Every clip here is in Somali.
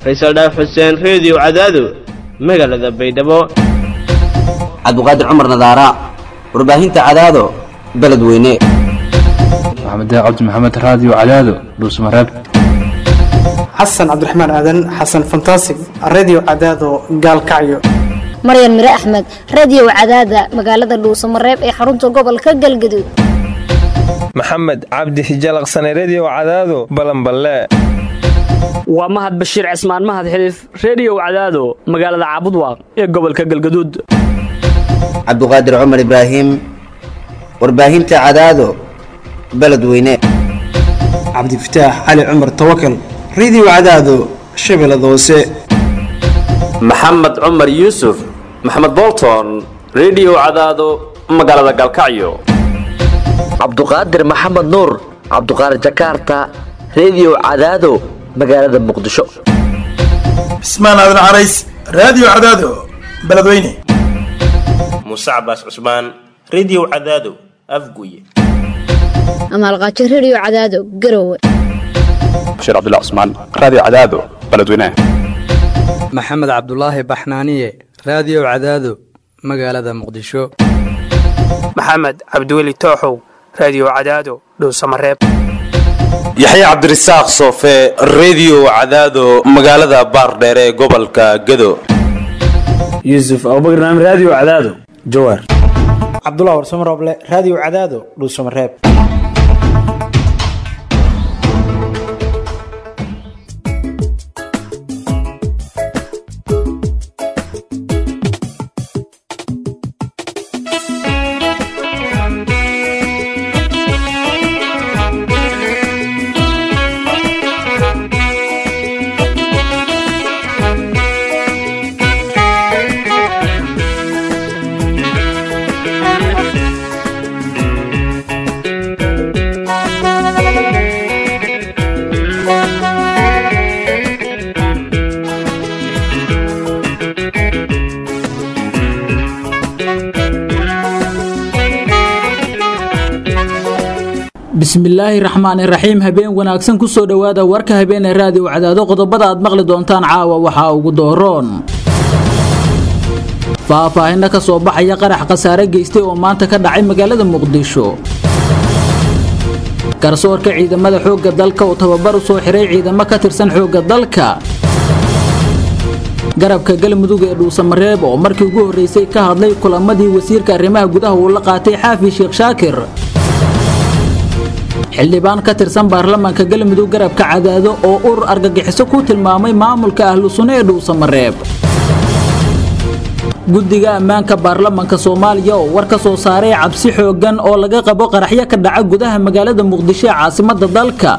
faysal dhaaf xuseen reediyo cadaado magaalada baydhabo cabdiqaadir cumar nadaara warbaahinta cadaado beledweyne maxamed cabdi maxamed raadiyo cadaado dhuusmareeb xasan cabdiraxmaan aadan xasan fantasig redio cadaado gaalkacyo maryan mire axmed radiyow cadaada magaalada dhuusamareeb ee xarunta gobolka galgaduud maxamed cabdi hijalaqsane rediyo cadaado balanballe waa mahad bashiir cismaan mahad xiliif rediyow cadaado magaalada caabudwaaq ee gobolka galgaduud cabdiqaadir cumar ibraahim warbaahinta cadaado beledweyne cabdifataax cali cumar tawakal redio cadaado shabeellada hoose maxamed cumar yuusuf maxamed bolton rediyo cadaado magaalada galkacyo cabduqaadir maxamed nuur cabduqaadir jakaarta rediyo cadaado magaalada muqdisho cismaan aadan carays raadiyo cadaado beledweyne muuse cabaas cusmaan rediyo cadaado afguye amaalqaajo rediyo cadaado garowe bashiir cabdilla cusmaan raadiyo cadaado beledweyne maxamed cabdulaahi baxnaaniye raadiyo cadaado magaalada muqdisho maxamed cabdiweli tooxow raadiyo cadaado dhuusamareeb yaxye cabdirasaaq soofe rediyo cadaado magaalada baardheere ee gobolka gado yuusuf abubakar naam raadiyo cadaado jawaar cabdulah warsamo rooble raadiyo cadaado dhuusamareeb bismillaahi raxmaan iraxiim habeen wanaagsan kusoo dhowaada warka habeenee raadiyo cadaado qodobada aad maqli doontaan caawa waxaa ugu dooroon faahfaahinna ka soo baxaya qarax khasaare geystay oo maanta ka dhacay magaalada muqdisho garsoorka ciidamada xoogga dalka oo tababar u soo xiray ciidamo ka tirsan xoogga dalka garabka galmudug ee dhuusamareeb oo markii ugu horreysay ka hadlay kulamadii wasiirka arrimaha gudaha uu la qaatay xaafi sheekh shaakir xildhibaan ka tirsan baarlamaanka galmudug garabka cadaado oo urur argagixiso ku tilmaamay maamulka ahlu sunno ee dhuusamareeb guddiga ammaanka baarlamaanka soomaaliya oo war ka soo saaray cabsi xooggan oo laga qabo qaraxyo ka dhaca gudaha magaalada muqdisho ee caasimadda dalka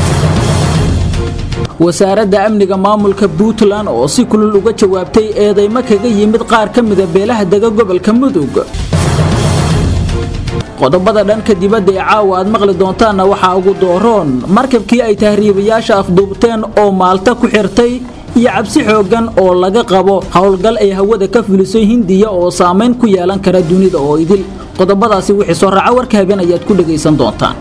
wasaaradda amniga maamulka puntland oo si kulul uga jawaabtay eedaymo kaga yimid qaar ka mida beelaha dega gobolka mudug qodobada dhanka dibadda ee caawa aad maqli doontaanna waxaa ugu dooroon markabkii ay tahriibayaasha afduubteen oo maalta ku xirtay iyo cabsi xooggan oo laga qabo howlgal ay hawada ka fulisay hindiya oo saamayn ku yeelan kara dunida oo idil qodobadaasi wixii soo raaca warka habeen ayaad ku dhegaysan doontaan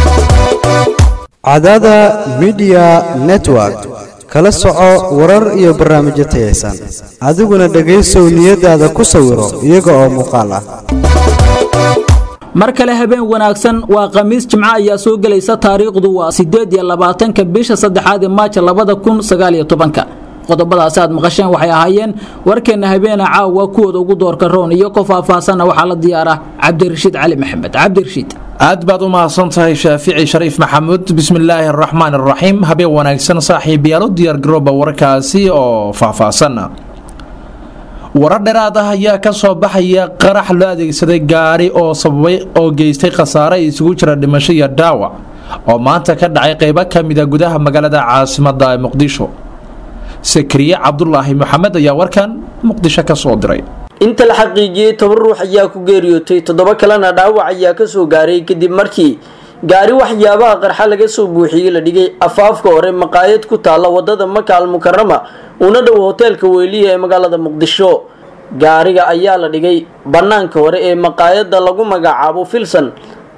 cadaada midiya network kala soco warar iyo barnaamijyo tayaysan adiguna dhegaysow niyadaada ku sawiro iyaga oo muuqaal ah mar kale habeen wanaagsan waa khamiis jimco ayaa soo gelaysa taariikhdu waa sideed iyo labaatanka bisha saddexaad ee maaja labada kun sagaaliyo tobanka qodobadaasi aad maqasheen waxay ahaayeen warkeenna habeena caawa kuwooda ugu doorka roon iyo ko faahfaahsanna waxaa la diyaara cabdirashiid cali maxamed cabdirashiid aad baad u mahadsan tahay shaafici shariif maxamuud bismillaahi araxmaan araxiim habeen wanaagsan saaxiibayaal u diyaargarooba warkaasi oo faahfaahsan warar dheeraad ah ayaa ka soo baxaya qarax loo adeegsaday gaari oo sababay oo geystay khasaare isugu jira dhimasho iyo dhaawac oo maanta ka dhacay qeybo ka mida gudaha magaalada caasimadda ee muqdisho sakriye cabdulaahi maxamed ayaa warkan muqdisho ka soo diray inta la xaqiijiyey toban ruux ayaa ku geeriyootay toddoba kalena dhaawac ayaa kasoo gaaray kadib markii gaari waxyaabaha qarxa laga soo buuxiyey la dhigay afaafka hore maqaayad ku taalla wadada maka al mukarama una dhow hoteelka weyliya ee magaalada muqdisho gaariga ayaa la dhigay bannaanka hore ee maqaayadda lagu magacaabo filson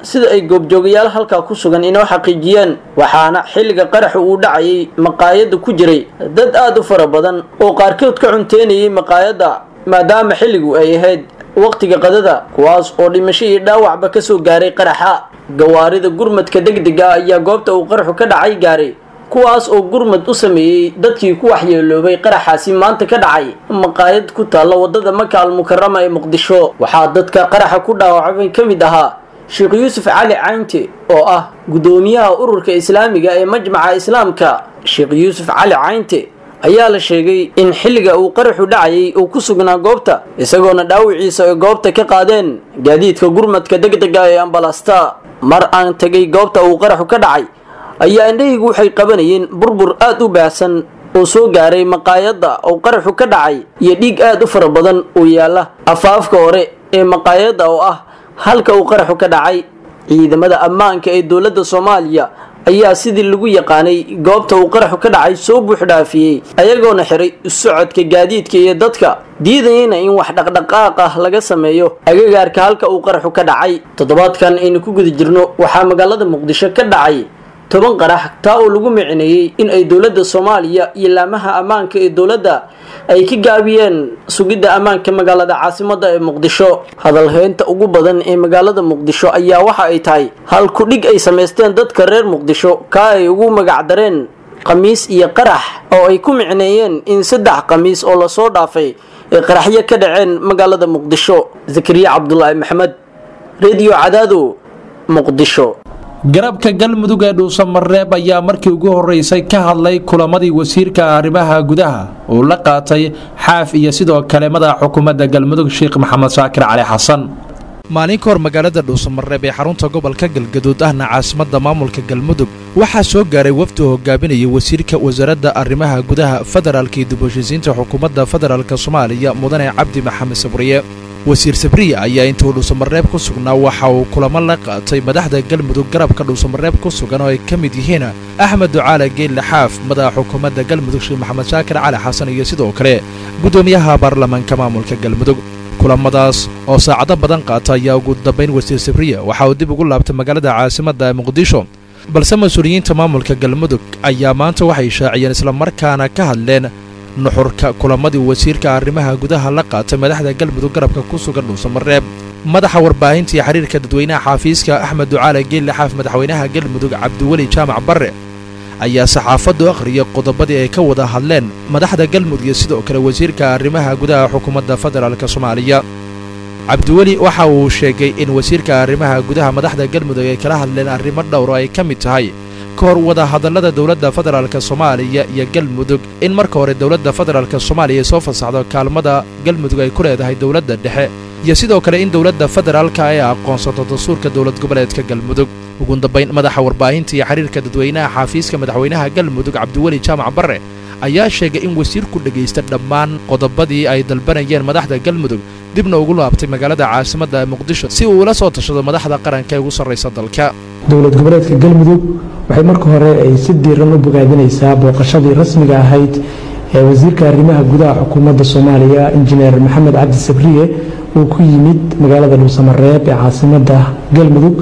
sida ay goobjoogayaal halkaa ku sugan inoo xaqiijiyeen waxaana xilliga qaraxu uu dhacayay maqaayadda ku jiray dad aad u fara badan oo qaarkood ka cunteynayay maqaayadda maadaama xilligu ay ahayd waqtiga qadada kuwaas oo dhimasho iyo dhaawacba ka soo gaaray qaraxa gawaarida gurmadka degdega ayaa goobta uu qaraxu ka dhacay gaaray kuwaas oo gurmad u sameeyey dadkii ku waxyeeloobay qaraxaasi maanta ka dhacay maqaayad ku taalla wadada maka almukarama ee muqdisho waxaa dadka qaraxa ku dhaawacmay ka mid ahaa sheekh yuusuf cali caynte oo ah guddoomiyaha ururka islaamiga ee majmaca islaamka sheekh yuusuf cali caynte ayaa la sheegay in xilliga uu qaraxu dhacayay uu ku sugnaa goobta isagoona dhaawiciisa ay goobta ka qaadeen gaadiidka gurmadka degdega ee ambalasta mar aan tegay goobta uu qaraxu ka dhacay ayaa indhahaygu waxay qabanayeen burbur aad u baahsan oo soo gaaray maqaayadda oo qaraxu ka dhacay iyo dhiig aad u fara badan oo yaalla afaafka hore ee maqaayadda oo ah halka uu qaraxu ka dhacay ciidamada ammaanka ee dowladda soomaaliya ayaa sidii lagu yaqaanay goobta uu qaraxu ka dhacay soo buuxdhaafiyey ayagoona xiray socodka gaadiidka iyo dadka diidayana in wax dhaqdhaqaaq ah laga sameeyo agagaarka halka uu qaraxu ka dhacay toddobaadkan aynu ku guda jirno waxaa magaalada muqdisho ka dhacay toban qarax taa oo lagu micineeyey in ay dowladda soomaaliya iyo laamaha ammaanka ee dowladda ay ka gaabiyeen sugidda ammaanka magaalada caasimadda ee muqdisho hadalheynta ugu badan ee magaalada muqdisho ayaa waxa ay tahay hal kudhig ay samaysteen dadka reer muqdisho kaa ay ugu magacdareen khamiis iyo qarax oo ay ku micneeyeen in saddex khamiis oo lasoo dhaafay ay qaraxyo ka dhaceen magaalada muqdisho zakariya cabdulaahi maxamed rediyo cadaado muqdisho garabka galmudug ee dhuusamareeb ayaa markii ugu horeysay ka hadlay kulamadii wasiirka arrimaha gudaha uu la qaatay xaaf iyo sidoo kale madaxa xukuumadda galmudug sheekh maxamed shaakir cali xasan maalin ka hor magaalada dhuusamareeb ee xarunta gobolka galgaduud ahna caasimadda maamulka galmudug waxaa soo gaaray wafdi oo hogaaminayay wasiirka wasaaradda arrimaha gudaha federaalka iyo dib heshiisiinta xukuumadda federaalk soomaaliya mudane cabdi maxamed sabriye wasiir sabriya ayaa intuu dhuusamareeb ku sugnaa waxa uu kulamo la qaatay madaxda galmudug garabka dhuusamareeb ku sugan oo ay ka mid yihiin axmed ducaale geelle xaaf madaxa xukuumadda galmudug sheekh maxamed shaakir cali xasan iyo sidoo kale guddoomiyaha baarlamaanka maamulka galmudug kulamadaas oo saacado badan qaata ayaa ugu dambayn wasiir sabriya waxa uu dib ugu laabtay magaalada caasimadda ee muqdisho balse mas-uuliyiinta maamulka galmudug ayaa maanta waxay shaaciyeen islamarkaana ka hadleen nuxurka kulamadii wasiirka arrimaha gudaha la qaatay madaxda galmudug garabka ku sugan dhuusamareeb madaxa warbaahinta iyo xiriirka dadweynaha xaafiiska axmed ducaale geelle xaaf madaxweynaha galmudug cabdiweli jaamac barre ayaa saxaafaddu akhriyay qodobadii ay ka wada hadleen madaxda galmudug iyo sidoo kale wasiirka arrimaha gudaha xukuumadda federaalk soomaaliya cabdiweli waxa uu sheegay in wasiirka arrimaha gudaha madaxda galmudug ay kala hadleen arrimo dhowro ay ka mid tahay ka hor wadahadallada dowladda federaalk soomaaliya iyo galmudug in marka hore dowladda federaalk soomaaliya ay soo fasaxdo kaalmada galmudug ay ku leedahay dowladda dhexe iyo sidoo kale in dowladda federaalka ay aqoonsato dastuurka dowlad goboleedka galmudug ugu dambayn madaxa warbaahinta iyo xiriirka dadweynaha xaafiiska madaxweynaha galmudug cabdiweli jaamac barre ayaa sheegay in wasiirku dhegaysta dhammaan qodobadii ay dalbanayeen madaxda galmudug dibna ugu laabtay magaalada caasimadda ee muqdisho si uu ula soo tashado madaxda qaranka ee ugu sarraysa dalka dowlad goboleedka galmudug waxay marka hore ay si diiran u bogaadinaysaa booqashadii rasmiga ahayd ee wasiirka arrimaha gudaha xukuumadda soomaaliya injineer maxamed cabdi sabriye uu ku yimid magaalada dhuusamareeb ee caasimadda galmudug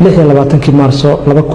kii maarso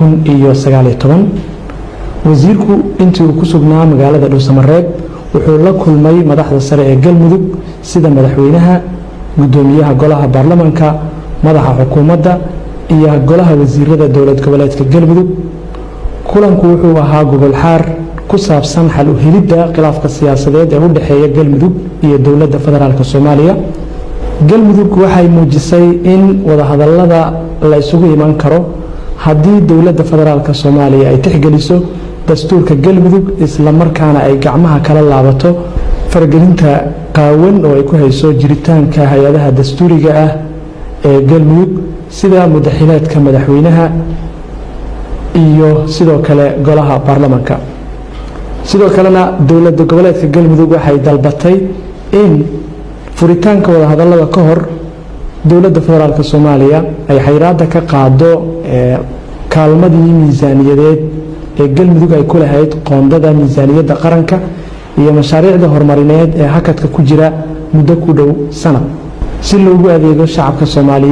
wasiirku intii uu ku sugnaa magaalada dhuusamareeb wuxuu la kulmay madaxda sare ee galmudug sida madaxweynaha gudoomiyaha golaha baarlamanka madaxa xukuumadda iyo golaha wasiirada dowlad goboleedka galmudug kulanku wuxuu ahaa gogolxaar ku saabsan xal u helidda khilaafka siyaasadeed ee u dhexeeya galmudug iyo dowladda federaalk soomaaliya galmudug waxay muujisay in wadahadallada la isugu iman karo haddii dowladda federaalk soomaaliya ay tixgeliso dastuurka galmudug islamarkaana ay gacmaha kala laabato faragelinta qaawan oo ay ku hayso jiritaanka hay-adaha dastuuriga ah ee galmudug sida mudaxileedka madaxweynaha iyo sidoo kale golaha baarlamanka sidoo kalena dowladda goboleedka galmudug waxay dalbatay in furitaanka wadahadallada ka hor dowladda federaalk soomaaliya ay xayraadda ka qaado kaalmadii miisaaniyadeed ee galmudug ay ku lahayd qoondada miisaaniyadda qaranka iyo mashaariicda horumarineed ee hakadka ku jira muddo ku dhow sanad si loogu adeego shacabka soomaaliyeed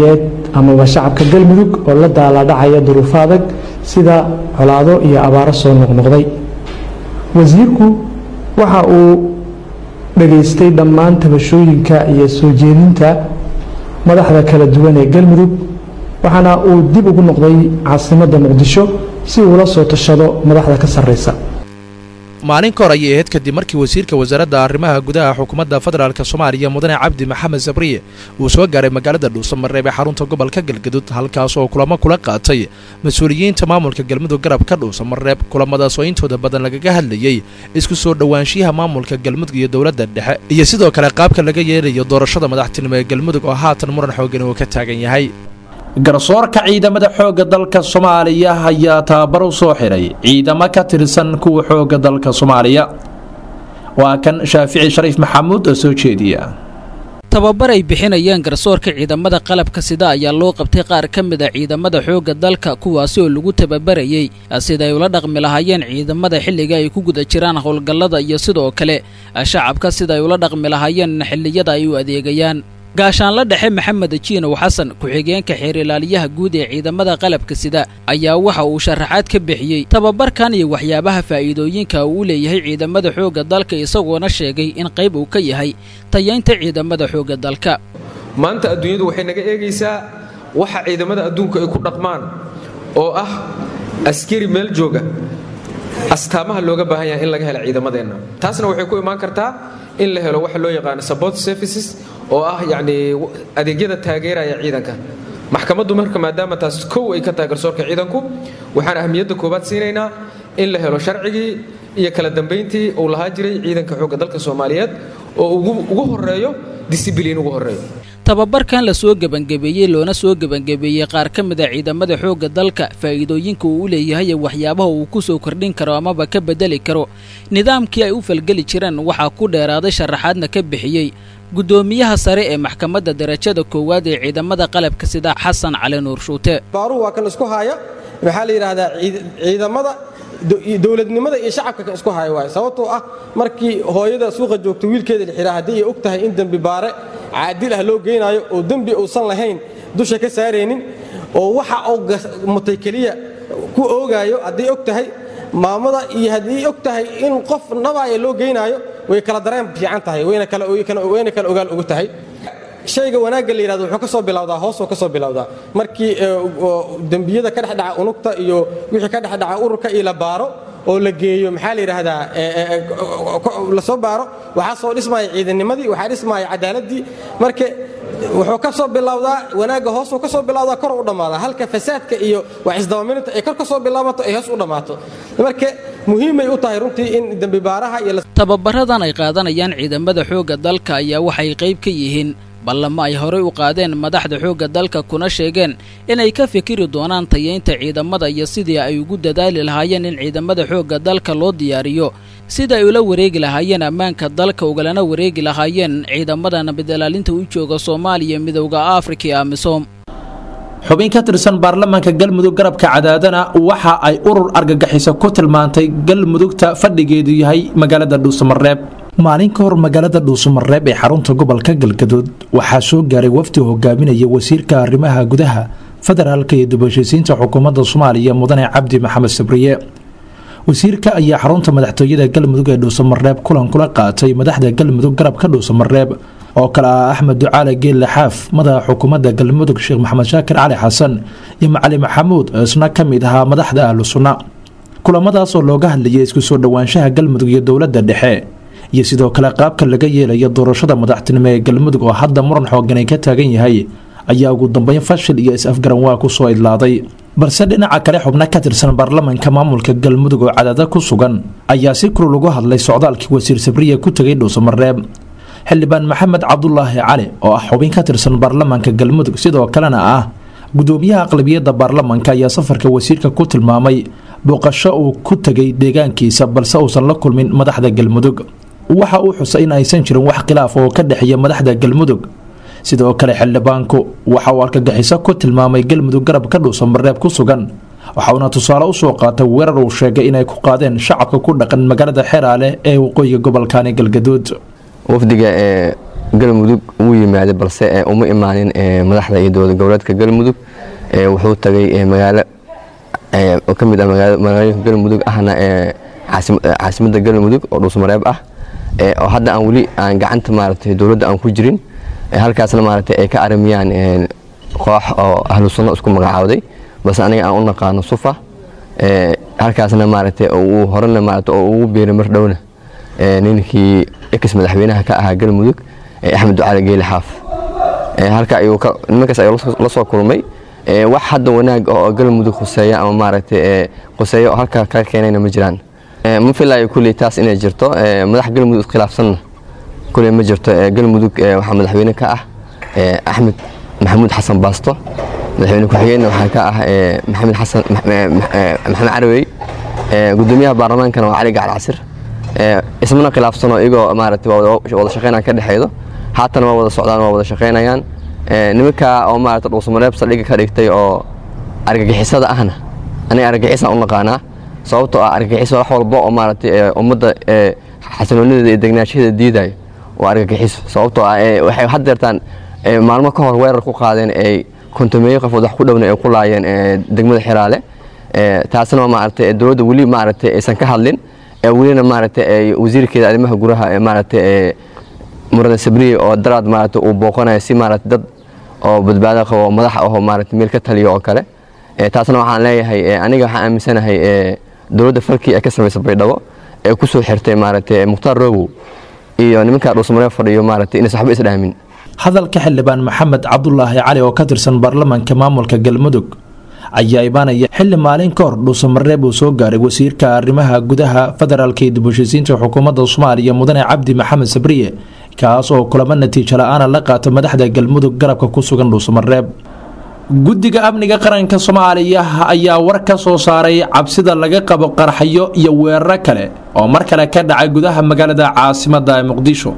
amaba shacabka galmudug oo la daaladhacaya duruufo adag sida colaado iyo abaaro soo noqnoqday wasiirku waxa uu dhageystay dhammaan tabashooyinka iyo soo jeedinta madaxda kala duwan ee galmudug waxaana uu dib ugu noqday caasimadda muqdisho si uu la soo tashado madaxda ka sarreysa maalin ka hor ayay ahayd kadib markii wasiirka wasaaradda arrimaha gudaha xukuumadda federaalk soomaaliya mudane cabdi maxamed sabriye uu soo gaaray magaalada dhuusamareeb ee xarunta gobolka galgadud halkaas oo kulamo kula qaatay mas-uuliyiinta maamulka galmudug garabka dhuusamareeb kulamadaas oo intooda badan lagaga hadlayey isku soo dhowaanshiyaha maamulka galmudug iyo dowladda dhexe iyo sidoo kale qaabka laga yeelayo doorashada madaxtinimo ee galmudug oo haatan muran xoogan uu ka taagan yahay garsoorka ciidamada xoogga dalka soomaaliya ayaa tababar u soo xiray ciidamo ka tirsan kuwa xoogga dalka soomaaliya waa kan shaafici shariif maxamuud oo soo jeediya tababar ay bixinayaan garsoorka ciidamada qalabka sida ayaa loo qabtay qaar ka mid a ciidamada xoogga dalka kuwaasi oo lagu tababarayey sida ay ula dhaqmi lahaayeen ciidamada xilliga ay ku guda jiraan howlgallada iyo sidoo kale shacabka sida ay ula dhaqmi lahaayeen xilliyada ay u adeegayaan gaashaanla dhexe maxamed jiinow xasan ku-xigeenka xeer ilaaliyaha guud ee ciidamada qalabka sida ayaa waxa uu sharaxaad ka bixiyey tababarkan iyo waxyaabaha faa'iidooyinka uu u leeyahay ciidamada xoogga dalka isagoona sheegay in qayb uu ka yahay tayaynta ciidamada xoogga dalka maanta adduunyadu waxay naga eegaysaa waxa ciidamada adduunku ay ku dhaqmaan oo ah askari meel jooga astaamaha looga baahan yahay in laga helo ciidamadeenna taasna waxay ku imaan kartaa in la helo waxa loo yaqaano support services oo ah yacni adeegyada taageeraya ciidanka maxkamaddu marka maadaama taas kow ay ka tahay garsoorka ciidanku waxaan ahmiyadda koowaad siinaynaa in la helo sharcigii iyo kala dambayntii uu lahaa jiray ciidanka xoogga dalka soomaaliyeed oo ugu horeeyo disibiliin ugu horeeyo tababarkan la soo gebangebeeyey loona soo gebangebeeyey qaar ka mid a ciidamada xoogga dalka faa'iidooyinka uu u leeyahay ee waxyaabaha uu ku soo kordhin karo amaba ka bedeli karo nidaamkii ay u falgeli jireen waxaa ku dheeraaday sharaxaadna ka bixiyey guddoomiyaha sare ee maxkamadda darajada koowaad ee ciidamada qalabka sida xasan cali nuur shuute baaruhu waa kan isku haya maxaa la yidhaahdaa ciidamada dowladnimada iyo shacabka kan isku haya waay sababtoo ah markii hooyada suuqa joogta wiilkeeda la xihaa haddii ay og tahay in dembi baare caadil ah loo geynaayo oo dembi uusan lahayn dusha ka saaraynin oo waxa uu mutay keliya ku oogaayo hadday og tahay maamada iyo haddii og tahay in qof nabaaya loo geynaayo way kala dareen fiican tahay wayna kala ogaal ugu tahay shayga wanaagga la yidhahdo wuxuu ka soo bilowdaa hoosuu ka soo bilowdaa markii dembiyada ka dhex dhaca unugta iyo wixii ka dhex dhaca ururka iyo la baaro oo la geeyo maxaa la yidhaahdaa la soo baaro waxaa soo dhismaya ciidannimadii waxaa dhismaya cadaaladii marka wuxuu ka soo bilowdaa wanaagga hoosuu ka soo bilowdaa kor u dhammaadaa halka fasaadka iyo wax isdabamirinta ay kor ka soo bilaabato ay hoos u dhammaato marka muhiimay u tahay runtii in dembibaaraha iyo tababaradan ay qaadanayaan ciidamada xoogga dalka ayaa waxay qayb ka yihiin ballamo ay horey u qaadeen madaxda xoogga dalka kuna sheegeen inay ka fikiri doonaan tayaynta ciidamada iyo sidii ay ugu dadaali lahaayeen in ciidamada xoogga dalka loo diyaariyo sida ay ula wareegi lahaayeen ammaanka dalka ugalana wareegi lahaayeen ciidamada nabadilaalinta u jooga soomaaliya midowda afrika iyo amisom xubin ka tirsan baarlamaanka galmudug garabka cadaadana waxa ay urur argagixisa ku tilmaantay galmudugta fadhigeedu yahay magaalada dhuusamareeb maalin ka hor magaalada dhuusamareeb ee xarunta gobolka galgaduud waxaa soo gaaray wafdi hogaaminaya wasiirka arrimaha gudaha federaalka iyo dubashaysiinta xukuumadda soomaaliya mudane cabdi maxamed sabriye wasiirka ayaa xarunta madaxtooyada galmudug ee dhuusamareeb kulan kula qaatay madaxda galmudug garabka dhuusamareeb oo kale ah axmed ducaale geelle xaaf madaxa xukuumadda galmudug sheekh maxamed shaakir cali xasan iyo macali maxamuud oo isna ka mid ahaa madaxda ahlu sunna kulamadaas oo looga hadlayay isku soo dhowaanshaha galmudug iyo dowladda dhexe iyo sidoo kale qaabka laga yeelayo doorashada madaxtinimo ee galmudug oo hadda muran xooganay ka taagan yahay ayaa ugu dambeyn fashil iyo is-afgaran waa ku soo idlaaday balse dhinaca kale xubno ka tirsan baarlamaanka maamulka galmudug oo cadaada ku sugan ayaa si kulul ugu hadlay socdaalkii wasiir sabriya ku tegay dhuusamareeb xildhibaan maxamed cabdulaahi cali oo ah xubin ka tirsan baarlamaanka galmudug sidoo kalena ah gudoomiyaha aqlabiyadda baarlamaanka ayaa safarka wasiirka ku tilmaamay booqasho uu ku tegay deegaankiisa balse uusan la kulmin madaxda galmudug waxa uu xusay in aysan jirin wax khilaaf oo ka dhexeeya madaxda galmudug sidoo kale xildhibaanku waxa uu argagixiso ku tilmaamay galmudug garab ka dhuusamareeb ku sugan waxauna tusaale usoo qaatay weerar uu sheegay inay ku qaadeen shacabka ku dhaqan magaalada xeraale ee waqooyiga gobolkani galgaduud wafdiga ee galmudug wuu yimaaday balse uma imaanin madaxda iyo dowlad goboleedka galmudug wuxuu tagay magaalo oo ka mid ah magaalooyinka galmudug ahna caasimadda galmudug oo dhuusmareeb ah oo hadda aan weli aan gacanta maaragtay dowladda aan ku jirin halkaasna maaragtay ay ka aramiyaan koox oo ahlu sunno isku magacaawday balse aniga aan u naqaano sufa halkaasna maaragtay uu horena maaragtay oo ugu biiray mar dhowna ninkii ex madaxweynaha ka ahaa galmudug axmed ducali geeli xaaf halka ayuu nimankaas ayuu la soo kulmay wax hadda wanaag oo galmudug khuseeya ama maaragtay khuseeya oo halka ka keenayna ma jiraan ma filayo kulley taas inay jirto madax galmudug iskhilaafsanna kulley ma jirto galmudug waxaa madaxweyne ka ah axmed maxamuud xasan baasto madaxweyne ku-xigeenna waxaa ka ah maxamed xasan maxamed carawey gudoomiyaha baarlamaankana waa cali gacal casir ismana khilaafsano iyagoo maaragtay wada shaqeynaan ka dhexeedo haatan waa wada socdaan waa wada shaqeynayaan nimanka oo maaragtay dhuusamareeb saldhigga ka dhigtay oo argagixisada ahna aniga argagixisaan u naqaanaa sababtoo ah argagixiso wax walba oo maaragtay ummadda xasiloonideeda iyo degnaanshaheeda diidayo waa argagixiso sababtoo ah waxay haddeertaan maalmo ka hor weerar ku qaadeen ay kontomeeyo qofood wax ku dhowna ay ku laayeen degmada xiraale taasna maaragtay dowladda weli maaragtay aysan ka hadlin welina maaragtay ay wasiirkeeda arrimaha guraha ee maaragtay muradan sabriye oo daraad maaragtay uu booqanayo si maaragtay dad oo badbaado qabo oo madax ahoo maaragtay meel ka taliyo oo kale taasna waxaan leeyahay aniga waxaan aaminsanahay dowladda falkii ay ka samaysay baydhabo ee ku soo xirtay maaragtay mukhtaar roogow iyo nimanka dhuusmaree fadhiyo maaragtay inaysan waxba isdhaamin hadalka xildhibaan maxamed cabdulaahi cali oo ka tirsan baarlamaanka maamulka galmudug ayaa imaanaya xili maalin ka hor dhuusamareeb uu soo gaaray wasiirka arrimaha gudaha federaalka iyo dib-u-heshiisiinta xukuumadda soomaaliya mudane cabdi maxamed sabriye kaas oo kulamo natiijo la-aana la qaato madaxda galmudug garabka ku sugan dhuusamareeb guddiga amniga qaranka soomaaliya ayaa war ka soo saaray cabsida laga qabo qarxayo iyo weeraro kale oo mar kale ka dhacay gudaha magaalada caasimada ee muqdisho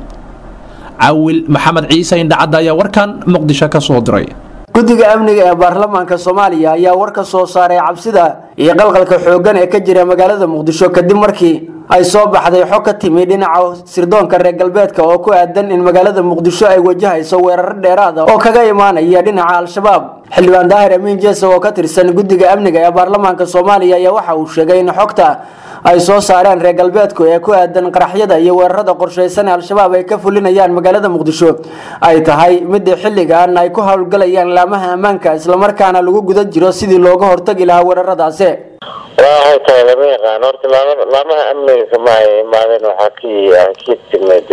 cawil maxamed ciise indhacadda ayaa warkan muqdisho ka soo diray guddiga amniga ee baarlamaanka soomaaliya ayaa war ka soo saaray cabsida iyo qalqalka xooggan ee ka jira magaalada muqdisho kadib markii ay soo baxday xog ka timi dhinaca sirdoonka reer galbeedka oo ku aadan in magaalada muqdisho ay wajahayso weeraro dheeraad ah oo kaga imaanaya dhinaca al-shabaab xildhibaan daahir amiin jeese oo ka tirsan guddiga amniga ee baarlamaanka soomaaliya ayaa waxa uu sheegay in xogta ay soo saareen reer galbeedku ee ku aadan qaraxyada iyo weerarada qorshaysan ee al-shabaab ay ka fulinayaan magaalada muqdisho ay tahay midda xilligan ay ku howlgalayaan laamaha ammaanka islamarkaana lagu guda jiro sidii looga hortagi lahaa weeraradaasi waxay tahay lama yaqaan horta laamaha amniga kama ay imaadeen waxaa ki ka timid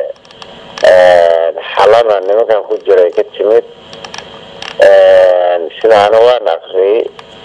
xalana nimankan ku jiray ka timid sidaana waan akriyay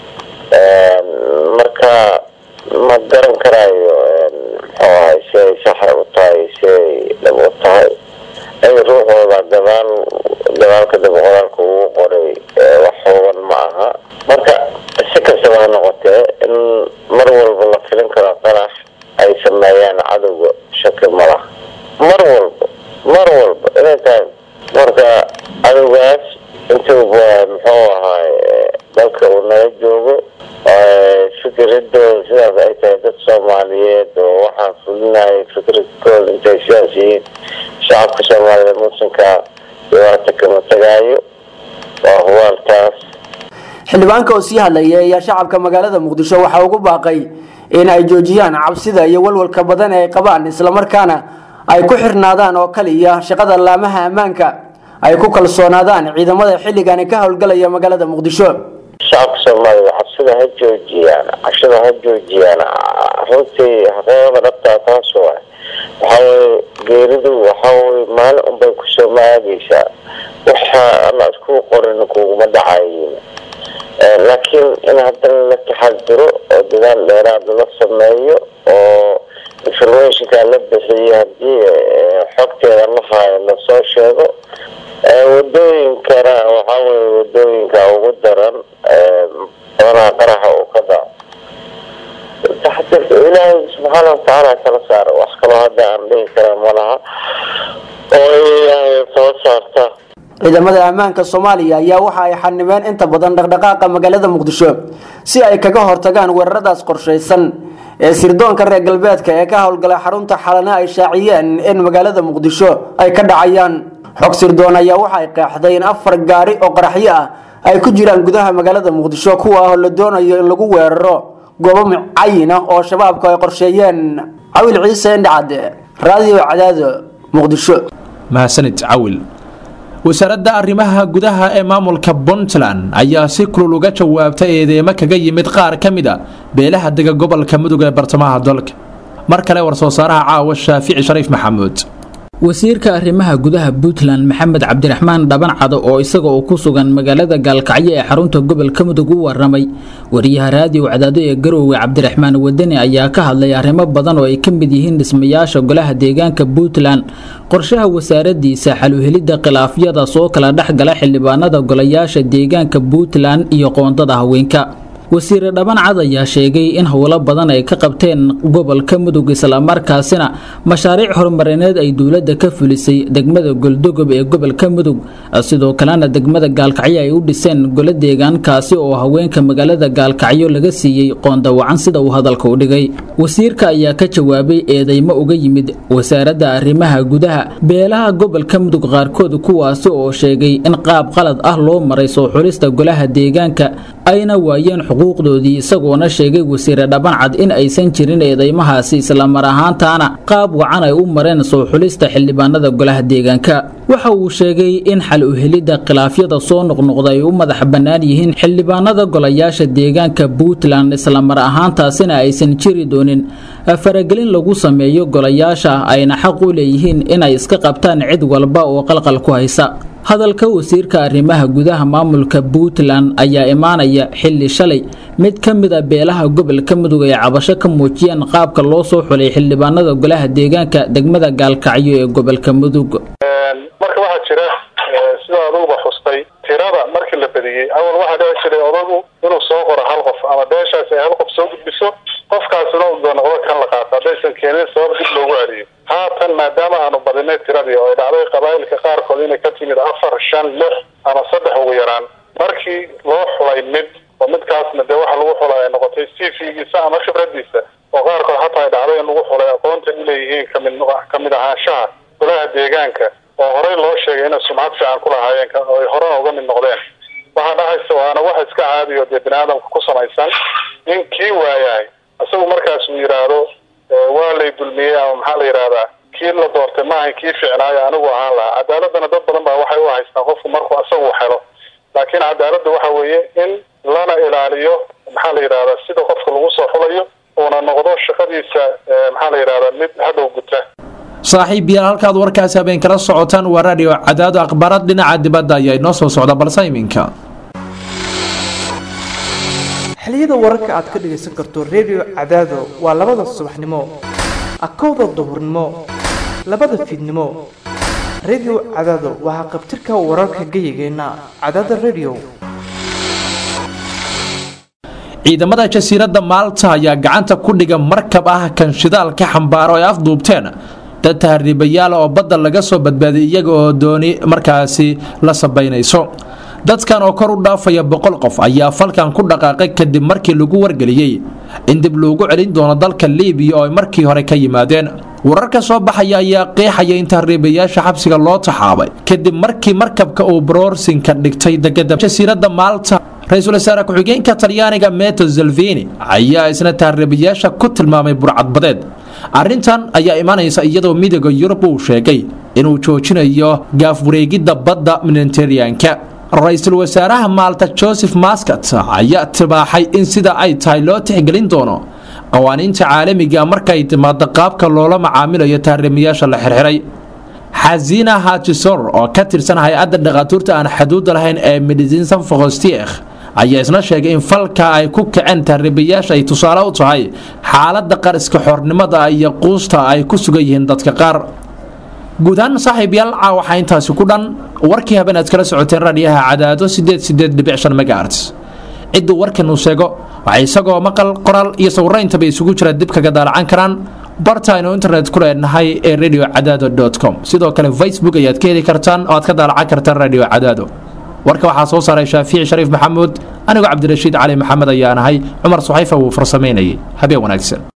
marka ma garan karaayo muxuu ahay si ay saxa u tahay si ay dhab u tahay ay ruuxooda gadaal gadaalka daba qoraalka ugu qoray wax hooban ma aha marka si kastaba ha noqotee in mar walba la filin karo qarax ay sameeyaan cadowga shaki malaha mar walba mar walba inay tahay marka cadowgaas intuuba muxuu ahaay dalka uu naga joogo fikradooda sidaas ay tahay dad soomaaliyeed oo waxaan fulinaya fikradkooda intay sidaas yihiin shacabka soomaaliyed muslimka dhibaata kama tagaayo waa huwaaltaas xildhibaanka oo sii hadlaya ayaa shacabka magaalada muqdisho waxaa ugu baaqay in ay joojiyaan cabsida iyo walwalka badan ee ay qabaan islamarkaana ay ku xirnaadaan oo kaliya shaqada laamaha ammaanka ay ku kalsoonaadaan ciidamada xilligani ka howlgalaya magaalada muqdisho shacabka soomaaliya cabsida ha joojiyaan cashada ha joojiyaan runtii xaqooda dhabtaa taas waay waxaweye geeridu waxaweye maalin unbay kusoo maagaysaa waxa ana isku qorin kuguma dhacayin laakiin in haddana la taxadiro oo dadaal dheeraad la sameeyo oo informationka la bixiyo hadii xogteeda la haayo lasoo sheego wadooyinkana waxaa weye wadooyinka ugu daran badanaha qaraxa uu ka dhaco taxadirka ilaahay subxaana watacaala kala saaro wax kaloo hadda aan dhihi kara malaha oo ilaahay soo saarta ciidamada ammaanka soomaaliya ayaa waxa ay xanimeen inta badan dhaqdhaqaaqa magaalada muqdisho si ay kaga hortagaan weeraradaas qorshaysan ee sirdoonka reer galbeedka ee ka howlgala xarunta xalana ay shaaciyeen in magaalada muqdisho ay ka dhacayaan xog sirdoon ayaa waxay qeexday in afar gaari oo qaraxyo ah ay ku jiraan gudaha magaalada muqdisho kuwa ah oo la doonayo in lagu weeraro goobo mucayin ah oo shabaabku ay qorsheeyeen cawil ciise indhacade raadiyo cadaado muqdisho mahadsanid cawil wasaaradda arrimaha gudaha ee maamulka puntland ayaa si kulul uga jawaabtay eedeemo kaga yimid qaar ka mid a beelaha dega gobolka mudug ee bartamaha dalka mar kale war-soo saaraha caawa shaafici shariif maxamuud wasiirka arrimaha gudaha puntland maxamed cabdiraxmaan dhabancado oo isaga oo ku sugan magaalada gaalkacyo ee xarunta gobolka mudug u waramay wariyaha raadiyo cadaado ee garoowe cabdiraxmaan wadani ayaa ka hadlay arrimo badan oo ay ka mid yihiin dhismayaasha golaha deegaanka puntland qorshaha wasaaradiisa xaluhelidda khilaafyada soo kala dhexgala xildhibaanada golayaasha deegaanka puntland iyo qoondada haweenka wasiire dhabancad ayaa sheegay in howlo badan ay ka qabteen gobolka mudug islamarkaasina mashaariic horumarineed ay dowladda ka fulisay degmada goldogob ee gobolka mudug sidoo kalena degmada gaalkacyo ay u dhiseen golo deegaankaasi oo haweenka magaalada gaalkacyo laga siiyey qoondawacan sida uu hadalka u dhigay wasiirka ayaa ka jawaabay eedeymo uga yimid wasaaradda arrimaha gudaha beelaha gobolka mudug qaarkood kuwaasi oo sheegay in qaab qalad ah loo maray soo xulista golaha deegaanka ayna waayeen xuquuqdoodii isagoona sheegay wasiire dhabancad in aysan jirin eedeymahaasi islamar ahaantaana qaab wacan ay u mareen soo xulista xildhibaanada golaha deegaanka waxa uu sheegay in xal u helidda khilaafyada soo noqnoqda ay u madax bannaan yihiin xildhibaanada golayaasha deegaanka puntland islamar ahaantaasina aysan jiri doonin faragelin lagu sameeyo golayaasha ayna xaq u leeyihiin inay iska qabtaan cid walba oo qalqal ku haysa hadalka wasiirka arrimaha gudaha maamulka puntland ayaa imaanaya xilli shalay mid ka mid a beelaha gobolka mudug ay cabasho ka muujiyeen qaabka loo soo xulay xildhibaanada golaha deegaanka degmada gaalkacyo ee gobolka mudug marka waxaa jira sida aduguba xustay tirada markii la badiyey awal waxaa dhici jiray odagu inuu soo qoro hal qof ama beeshaas ay hal qof soo gudbiso qofkaasina uu noqdo kan la qaato haddaysan keenin sabab dib loogu celiyo haatan maadaama aanu badinay tiradii oo ay dhacday qabaa'ilka qaarkood inay ka timid afar shan lix ama saddex ugu yaraan markii loo xulay mid oo midkaasna dee waxa lagu xulay ay noqotay cv-giisa ama khibradiisa oo qaarkood hataa ay dhacday in lagu xulay aqoonta u leeyihiin kamid kamid ahaanshaha golaha deegaanka oo horey loo sheegay inay sumcad fiican ku lahaayeen oo ay horena uga mid noqdeen waxaa dhacaysa waana wax iska caadiyo dee bini aadamka ku samaysan in kii waayahay isagu markaas uu yidhaahdo waa lay dulmiyey ama maxaa la yidhahdaa kii la doortay maaha kii ficnaayo anigu ahaan lahaa cadaaladana dad badan baa waxay u haystaan qofku markuu asagu helo laakiin cadaaladda waxa weeye in lana ilaaliyo maxaa la yidhahdaa sida qofka lagu soo xulayo uuna noqdo shaqadiisa maxaa la yidhahdaa mid hadhow guta saaxiib yaal halkaad warkaasi habeen kala socotaan waa radio cadaado akhbaarad dhinaca dibadda ayaa inoo soo socda balse iminka xiliyada wararka aad ka dhagaysan karto redio cadaado waa labada subaxnimo akowda duhurnimo labada fiidnimo redio cadaado waxaa qabtirka wararka geyigeenna cadaada redio ciidamada jasiiradda maalta ayaa gacanta ku dhiga markab ah kan shidaalka xambaaro ay afduubteen dad tahriibayaal oo badda laga soo badbaadiyay iyaga oo dooni markaasi la sabaynayso dadkan oo kor u dhaafaya boqol qof ayaa falkan ku dhaqaaqay kadib markii lagu wargeliyey in dib loogu celin doono dalka liibiya oo ay markii hore ka yimaadeen wararka soo baxaya ayaa qeexaya in tahriibayaasha xabsiga loo taxaabay kadib markii markabka uu broorsinka dhigtay degada jasiiradda maalta ra-iisul wasaare ku-xigeenka talyaaniga meto salvini ayaa isna tahriibayaasha ku tilmaamay burcadbadeed arrintan ayaa imanaysa iyadoo midooda yurub uu sheegay inuu joojinayo gaaf wareegidda badda mediteraneanka ra-iisul wasaaraha maalta joseph maskat ayaa tibaaxay in sida ay tahay loo tixgelin doono qawaaniinta caalamiga markay timaado qaabka loola macaamilayo tahriimayaasha la xirxiray xasina hajisor oo ka tirsan hay-adda dhakhaatuurta aan xaduudda lahayn ee medicine fogostiekh ayaa isna sheegay in falka ay ku kaceen tahriibayaasha ay tusaale u tahay xaaladda qariska xornimada iyo quusta ay ku sugan yihiin dadka qaar guud ahaan saaxiib yaal caa waxaa intaasi ku dhan warkii habeen aad kala socoteen raadiyaha cadaado sideed sideed dhibic shan megaarts cidduu warkan uu sheego waxay isagoo maqal qoraal iyo sawirayntaba isugu jira dib kaga daalacan karaan barta aynu internet ku leenahay ee radio cadaado com sidoo kale facebook ayaad ka heli kartaan oo aad ka daalacan kartaan radio cadaado warka waxaa soo saaray shaafici shariif maxamuud anigoo cabdirashiid cali maxamed ayaan ahay cumar suxayfa wuu farsamaynayay habeen wanaagsan